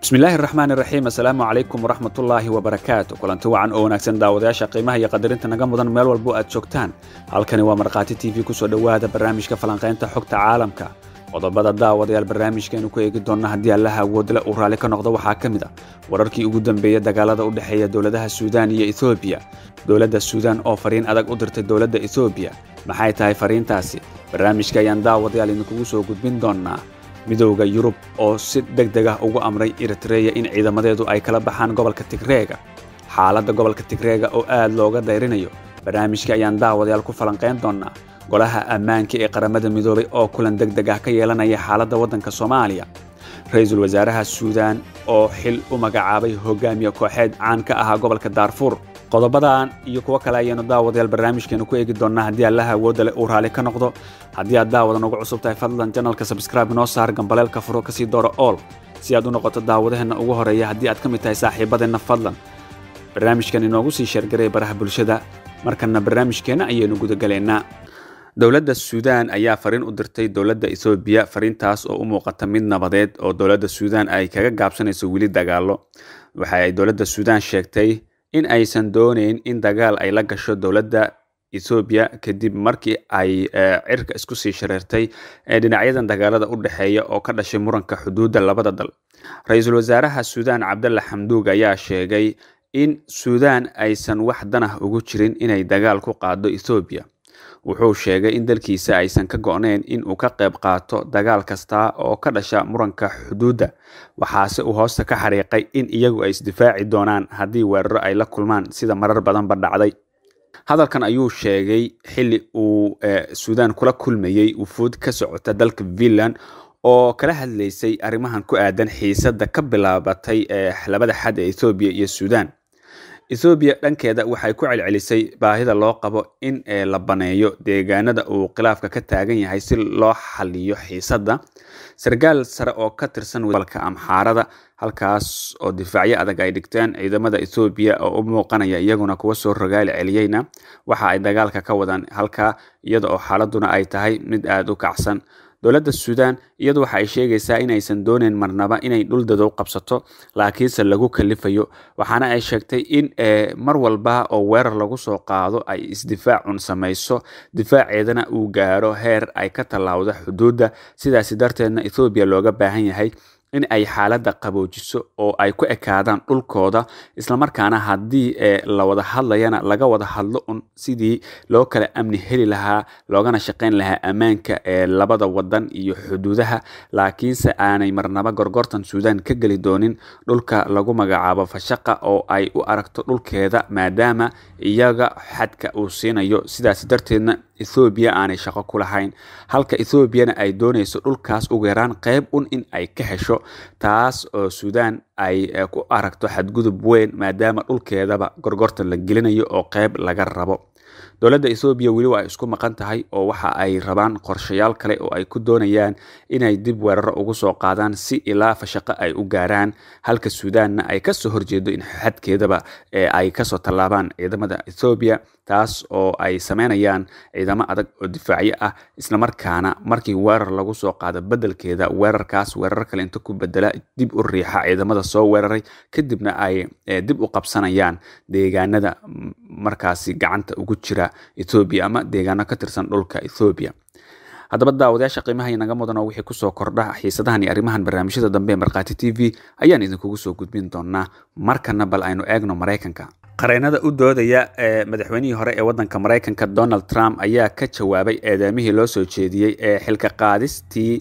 bismillaahi raxmaan iraxiim assalaamu calaykum waraxmatullaahi wabarakaatu kulanti wacan oo wanaagsan daawadayaasha qiimaha iyo qadarinta naga mudan meel walbo aad joogtaan halkani waa markhaati t v kusoo dhowaada barnaamijka falanqaynta xogta caalamka qodobada daawadayaal barnaamijkaaynu ku eegi doonna haddii allaha awoodle uu raalli ka noqdo waxaa ka mid a wararkii ugu dambeeya dagaalada u dhexeeya dowladaha suudaan iyo etoobiya dowladda suudaan oo fariin adag u dirtay dowladda etoobiya maxay tahay fariintaasi barnaamijka ayaan daawadayaal idinkugu soo gudbin doonnaa midowda yurub oo si deg deg ah ugu amray eritreya in ciidamadeedu ay kala baxaan gobolka tigreega xaaladda gobolka tigreega oo aad looga dayrinayo barnaamijka ayaan daawadayaal ku falanqayn doonnaa golaha ammaanka ee qaramada midoobay oo kulan deg deg ah ka yeelanaya xaaladda waddanka soomaaliya ra-iisul wasaaraha suudaan oo xil u magacaabay hogaamiye kooxeed caan ka ahaa gobolka daarfuur qodobadan iyo kuwo kale ayaanu daawadayaal barnaamijkeenu ku eegi doonnaa haddii allaha awoodda leh uu raalli ka noqdo haddii aad daawadan ugu cusub tahay fadlan janalka sabskraibe noo saar gambaleelka furo kasii dooro ool si aad u noqoto daawadaheenna ugu horeeya haddii aad ka mid tahay saaxiibadeenna fadlan barnaamijkan inoogu sii sheergaray baraha bulshada markanna barnaamijkeenna ayaynu gudagalaynaa dowladda suudaan ayaa fariin u dirtay dowladda etoobiya fariintaas oo u muuqata mid nabadeed oo dowladda suudaan ay kaga gaabsanayso weli dagaallo waxa ay dowladda suudaan sheegtay in aysan doonayn in dagaal ay la gasho dowladda etoobiya kadib markii ay cirka isku sii shareertay ee dhinacyadan dagaalada u dhexeeya oo ka dhashay muranka xuduudda labada dal ra-iisul wasaaraha suudaan cabdalla xamduug ayaa sheegay in suudaan aysan wax danah ugu jirin inay dagaal ku qaado etoobiya wuxuu sheegay in dalkiisa aysan ka go-nayn in uu ka qayb qaato dagaal kasta oo ka dhasha muranka xuduudda waxaase uu hoosta ka xariiqay in iyagu ay isdifaaci doonaan haddii weeraro ay la kulmaan sida marar badanba dhacday hadalkan ayuu sheegay xilli uu suudaan kula kulmayey wufuud ka socota dalka finland oo kala hadlaysay arrimahan ku aadan xiisadda ka bilaabatay labada xad ee ethoobiya iyo suudaan ethoobiya dhankeeda waxay ku celcelisay baahida loo qabo in la baneeyo deegaanada uu khilaafka ka taagan yahay si loo xaliyo xiisadda sarkaal sare oo ka tirsan gobolka amxaarada halkaas oo difaacyo adag ay dhigteen ciidamada ethoobiya oo u muuqanaya iyaguna kuwa soo rogaali celiyeyna waxa ay dagaalka ka wadaan halkaa iyada oo xaaladuna ay tahay mid aada u kacsan dowladda suudaan iyadu waxa ay sheegaysaa inaysan dooneyn marnaba inay dhul dadow qabsato laakiinse lagu kalifayo waxaana ay sheegtay in mar walba oo weerar lagu soo qaado ay isdifaacun samayso difaaceedana uu gaaro heer ay ka tallaawdo xuduudda sidaasi darteedna ethoobiya looga baahan yahay in ay xaaladda qaboojiso oo ay ku ekaadaan dhulkooda islamarkaana haddii la wada hadlayana laga wada hadlo un sidii loo kala amni heli lahaa loogana shaqayn lahaa ammaanka ee labada wadan iyo xuduudaha laakiinse aanay marnaba gorgortan suudaan ka geli doonin dhulka lagu magacaabo fashaqa oo ay u aragto dhulkeeda maadaama iyaga xadka uu siinayo sidaas darteedna ethoobiya aanay shaqo ku lahayn halka ethoobiyana ay doonayso dhulkaas ugu yaraan qayb un in ay ka hesho taas oo suudaan ay ku aragto xadgudub weyn maadaama dhulkeedaba gorgortan la gelinayo oo qayb laga rabo dowladda ethoobiya weli waa isku maqan tahay oo waxa ay rabaan qorshayaal kale oo ay ku doonayaan inay dib weeraro ugu soo qaadaan si ilaa fashaqo ay u gaaraan halka suudaanna ay kasoo horjeedo in xadkeedaba ay kasoo tallaabaan ciidamada ethoobiya taas oo ay sameynayaan ciidamo adag oo difaacyo ah islamarkaana markii weerar lagu soo qaado bedelkeeda weerarkaas weerar kale inta ku bedela dib u riixa ciidamada soo weeraray kadibna ay dib u qabsanayaan deegaanada markaasi gacanta ugu jira ethoobiya ama deegaano ka tirsan dhulka ethoobiya haddaba daawadayaasha qiimaha inaga mudan oo wixii kusoo kordha xiisadahan iyo arrimahan barnaamijyada dambe ee markhaati t v ayaan idinkugu soo gudbin doonaa markana bal aynu eegno maraykanka qareenada u doodaya ee madaxweynihii hore ee waddanka maraykanka donald trump ayaa ka jawaabay eedeemihii loo soo jeediyey ee xilka qaadistii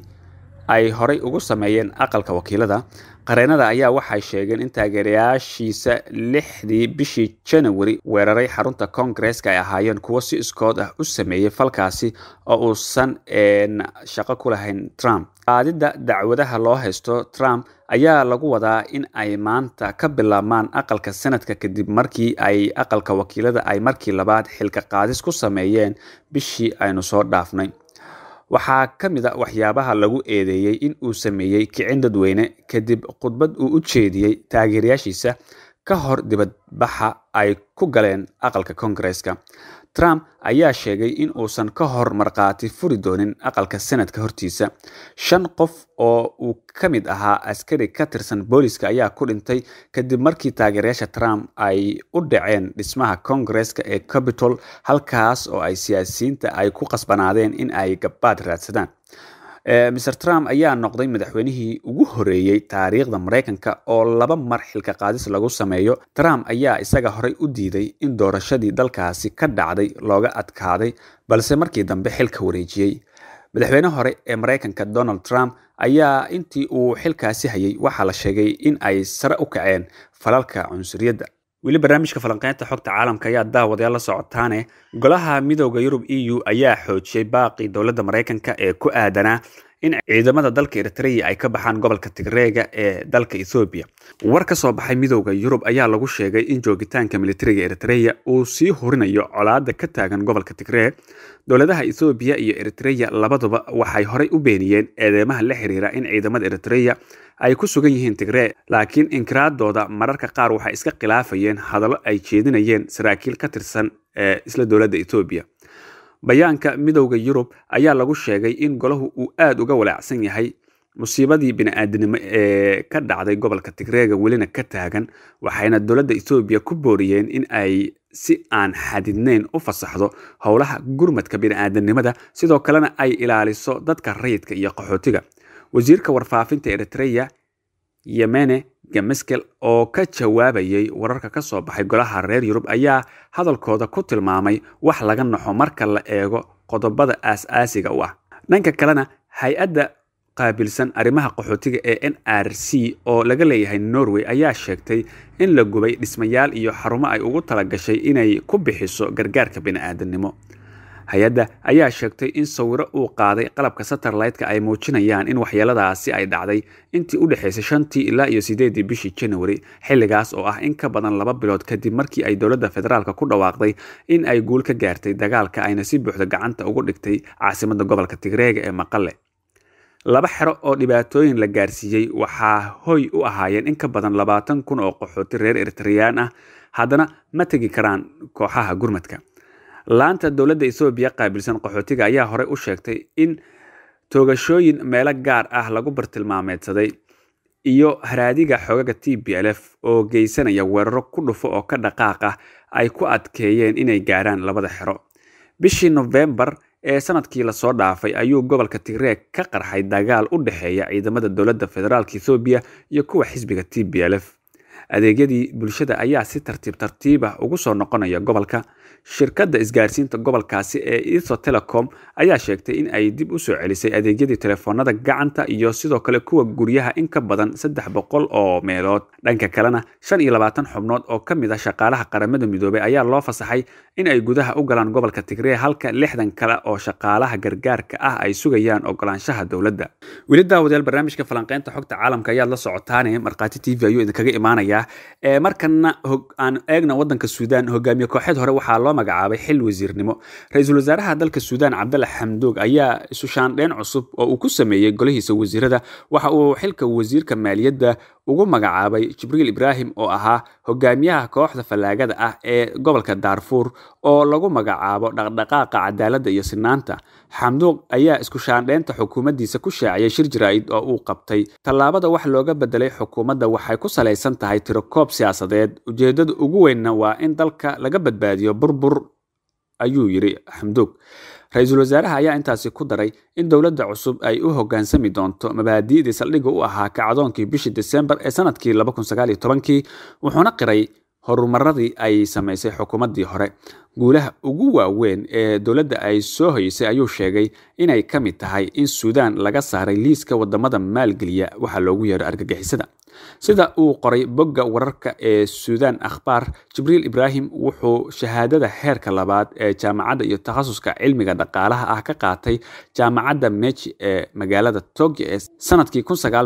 ay horay ugu sameeyeen aqalka wakiilada qareenada ayaa waxay sheegeen in taageerayaashiisa lixdii bishii janawari weeraray xarunta koongareeska ay ahaayeen kuwo si iskood ah u sameeyey falkaasi oo uusan shaqo ku lahayn trump qaadidda dacwadaha loo haysto trump ayaa lagu wadaa in ay maanta ka bilaabmaan aqalka sanadka kadib markii ay aqalka wakiilada ay markii labaad xilka qaadis ku sameeyeen bishii aynu soo dhaafnay waxaa ka mid a waxyaabaha lagu eedeeyey in uu sameeyey kicin dadweyne kadib khudbad uu u jeediyey taageerayaashiisa ka hor dibadbaxa ay ku galeen aqalka koongareeska trump ayaa sheegay in uusan ka hor markhaati furi doonin aqalka senadka hortiisa shan qof oo uu ka mid ahaa askari ka tirsan booliska ayaa ku dhintay kadib markii taageerayaasha trump ay u dhaceen dhismaha kongareska ee capitol halkaas oo ay siyaasiyiinta ay ku qasbanaadeen in ay gabbaad raadsadaan mr trump ayaa noqday madaxweynihii ugu horeeyey taariikhda maraykanka oo laba mar xilka qaadis lagu sameeyo trump ayaa isaga horey u diiday in doorashadii dalkaasi ka dhacday looga adkaaday balse markii dambe xilka wareejiyey madaxweyne hore ee maraykanka donald trump ayaa intii uu xilkaasi hayay waxaa la sheegay in ay sare u kaceen falalka cunsuriyadda weli barnaamijka falanqeynta xogta caalamka ayaa daawadayaal la socotaane golaha midooda yurub e u ayaa xoojiyey baaqii dowladda maraykanka ee ku aadanaa in ciidamada dalka eritreya ay ka baxaan gobolka tigreega ee dalka ethoobiya war ka soo baxay midooda yurub ayaa lagu sheegay in joogitaanka militariga eritreya uu sii hurinayo colaada ka taagan gobolka tigree dowladaha ethoobiya iyo eritreya labaduba waxay horey u beeniyeen eedeymaha la xiriira in ciidamada eritreya ay ku sugan yihiin tigree laakiin inkiraadooda mararka qaar waxay iska khilaafayeen hadallo ay jeedinayeen saraakiil ka tirsan ee isla dowladda etoobiya bayaanka midowda yurub ayaa lagu sheegay in golahu uu aada uga walaacsan yahay musiibadii bini-aadinimo ee ka dhacday gobolka tigreega welina ka taagan waxayna dowladda etoobiya ku booriyeen in ay si aan xadidneyn u fasaxdo howlaha gurmadka bini-aadanimada sidoo kalena ay ilaaliso dadka rayidka iyo qaxootiga wasiirka warfaafinta eritreya yemene gameskel oo ka jawaabayay wararka ka soo baxay golaha reer yurub ayaa hadalkooda ku tilmaamay wax laga naxo marka la eego qodobada aas-aasiga u ah dhanka kalena hay-adda qaabilsan arrimaha qaxootiga ee n r c oo laga leeyahay norway ayaa sheegtay in la gubay dhismayaal iyo xarumo ay ugu talagashay inay ku bixiso gargaarka bini-aadamnimo hay-adda ayaa sheegtay in sawiro uu qaaday qalabka satellite-ka ay muujinayaan in waxyeeladaasi ay dhacday intii u dhexaysay shantii ilaa iyo sideedii bishii january xilligaas oo ah in ka badan laba bilood kadib markii ay dowladda federaalka ku dhawaaqday in ay guul ka gaartay dagaalka ayna si buuxda gacanta ugu dhigtay caasimadda gobolka tigreega ee maqale laba xero oo dhibaatooyin la gaarsiiyey waxaa hoy u ahaayeen in ka badan labaatan kun oo qaxooti reer eritreyaan ah haddana ma tegi karaan kooxaha gurmadka laanta dowladda ethoobiya qaabilsan qaxootiga ayaa horey u sheegtay in toogashooyin meelo gaar ah lagu bartilmaameedsaday iyo haraadiga xoogaga t b l f oo geysanaya weeraro ku dhufo oo ka dhaqaaq ah ay ku adkeeyeen inay gaarhaan labada xero bishii nofembar ee sanadkii lasoo dhaafay ayuu gobolka tigreeg ka qarxay dagaal u dhexeeya ciidamada dowladda federaalka ethoobiya iyo kuwa xisbiga t b l f adeegyadii bulshada ayaa si tartiib tartiiba ugu soo noqonaya gobolka shirkadda isgaarsiinta gobolkaasi ee etho telecom ayaa sheegtay in ay dib u soo celisay adeegyadii telefoonada gacanta iyo sidoo kale kuwa guryaha in ka badan saddex boqol oo meelood dhanka kalena shan iyo labaatan xubnood oo ka mid ah shaqaalaha qaramada midoobay ayaa loo fasaxay in ay gudaha u galaan gobolka tigree halka lixdan kale oo shaqaalaha gargaarka ah ay sugayaan ogolaanshaha dowladda weli daawadayaal barnaamijka falanqeynta xogta caalamka ayaad la socotaane markhaati t v ayuu idinkaga imaanayaa markana aan eegna wadanka suudaan hogaamiye kooxeed hore waxaa loo magacaabay xil wasiirnimo ra-iisul wasaaraha dalka suudaan cabdalla xamdoog ayaa isu shaandheyn cusub oo uu ku sameeyey golihiisa wasiirada waxa uu xilka wasiirka maaliyadda ugu magacaabay jibriil ibraahim oo ahaa hogaamiyaha kooxda fallaagada ah ee gobolka daarfuur oo lagu magacaabo dhaqdhaqaaqa cadaaladda iyo sinaanta xamduuq ayaa isku shaandheynta xukuumaddiisa ku shaaciyay shir jaraa'id oo uu qabtay tallaabada wax looga bedelay xukuumadda waxay ku salaysan tahay tirokoob siyaasadeed ujeeddada ugu weynna waa in dalka laga badbaadiyo burbur ayuu yidhi xamduug ra-iisul wasaaraha ayaa intaasi ku daray in dowladda cusub ay u hoggaansami doonto mabaadi'dii saldhigga u ahaa kacdoonkii bishii desembar ee sanadkii kii wuxuuna qiray horumaradii ay samaysay xukuumaddii hore guulaha ugu waaweyn ee dowladda ay soo hoysay ayuu sheegay inay ka mid tahay in suudaan laga saaray liiska wadamada maalgeliya waxaa loogu yeero argagixisada sida uu qoray bogga wararka ee suudaan akhbaar jibriil ibraahim wuxuu shahaadada heerka labaad ee jaamacadda iyo takhasuska cilmiga dhaqaalaha ah ka qaatay jaamacadda meji ee magaalada tokyo ee sanadkii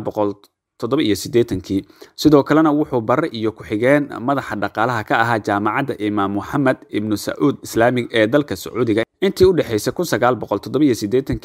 kii sidoo kalena wuxuu bare iyo ku-xigeen madaxa dhaqaalaha ka ahaa jaamacadda imaam moxamed ibnu sacuud islaamig ee dalka sacuudiga intii u dhexaysay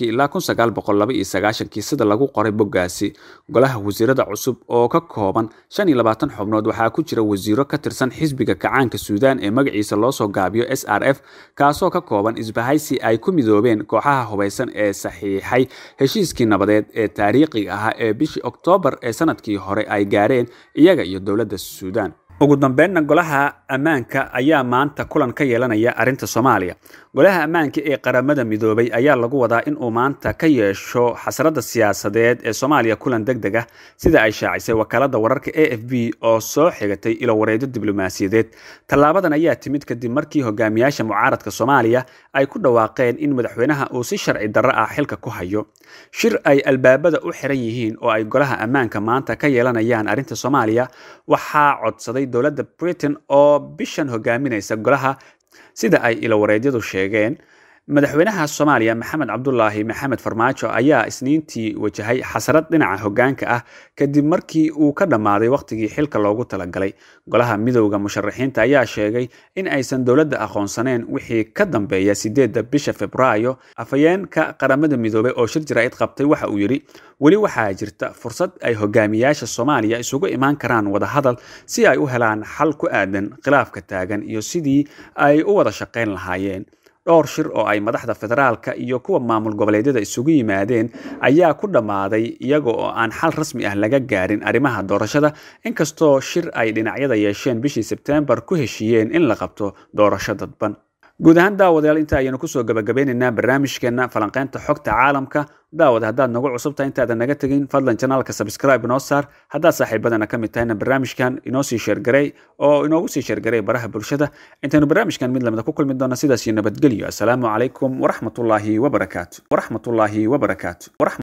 ilaa sida lagu qoray boggaasi golaha wasiirada cusub oo ka kooban xubnood waxaa ku jira wasiiro ka tirsan xisbiga kacaanka suudaan ee magaciisa loo soo gaabiyo s r f kaasoo ka kooban isbahaysi ay ku midoobeen kooxaha hubaysan ee saxiixay heshiiskii nabadeed ee taariikhiga ahaa ee bishii oktoobar ee sanadkii hore ay gaareen iyaga iyo dowladda suudaan ugu dambeynna golaha ammaanka ayaa maanta kulan ka yeelanaya arrinta soomaaliya golaha ammaanka ee qaramada midoobay ayaa lagu wadaa inuu maanta ka yeesho xasradda siyaasadeed ee soomaaliya kulan deg deg ah sida ay shaacisay wakaalada wararka a f b oo soo xigatay ilowareedyo diblomaasiyadeed tallaabadan ayaa timid kadib markii hogaamiyaasha mucaaradka soomaaliya ay ku dhawaaqeen in madaxweynaha uu si sharci darro ah xilka ku hayo shir ay albaabada u xiran yihiin oo ay golaha ammaanka maanta ka yeelanayaan arrinta soomaaliya waxaa codsaday dowladda britain oo bishan hogaaminaysa golaha sida ay ilowareedyadu sheegeen madaxweynaha soomaaliya maxamed cabdulaahi maxamed farmaajo ayaa isniintii wajahay xasrad dhinaca hogaanka ah kadib markii uu ka dhammaaday wakhtigii xilka loogu talagalay golaha midowda musharaxiinta ayaa sheegay in aysan dowladda aqoonsaneen wixii ka dambeeya sideedda bisha februaayo afhayeenka qaramada midoobay oo shir jaraa'id qabtay waxa uu yidhi weli waxaa jirta fursad ay hogaamiyaasha soomaaliya isugu imaan karaan wadahadal si ay u helaan xal ku aadan khilaafka taagan iyo sidii ay u wada shaqayn lahaayeen dhowr shir oo ay madaxda federaalka iyo kuwa maamul goboleedyada isugu yimaadeen ayaa ku dhammaaday iyaga oo aan xal rasmi ah laga gaarin arrimaha doorashada inkastoo shir ay dhinacyada yeesheen bishii sebtembar ku heshiiyeen in la qabto doorasho dadban guud ahaan daawadayaal inta ayaynu kusoo gabagabeynaynaa barnaamijkeena falanqeynta xogta caalamka daawad haddaad nagu cusubtahay intaadan naga tegin fadlan janaalka sabscribe inoo saar haddaad saaxiibadana ka mid tahayna barnaamijkan inoo sii sheergarey oo inoogu sii sheergarey baraha bulshada intaynu barnaamijkan mid lamida ku kulmi doona sidaas iyo nabadgelyo assalaamu calaykum waraxmatullaahi wabarakaatu waraxmatullaahi wabarakaatu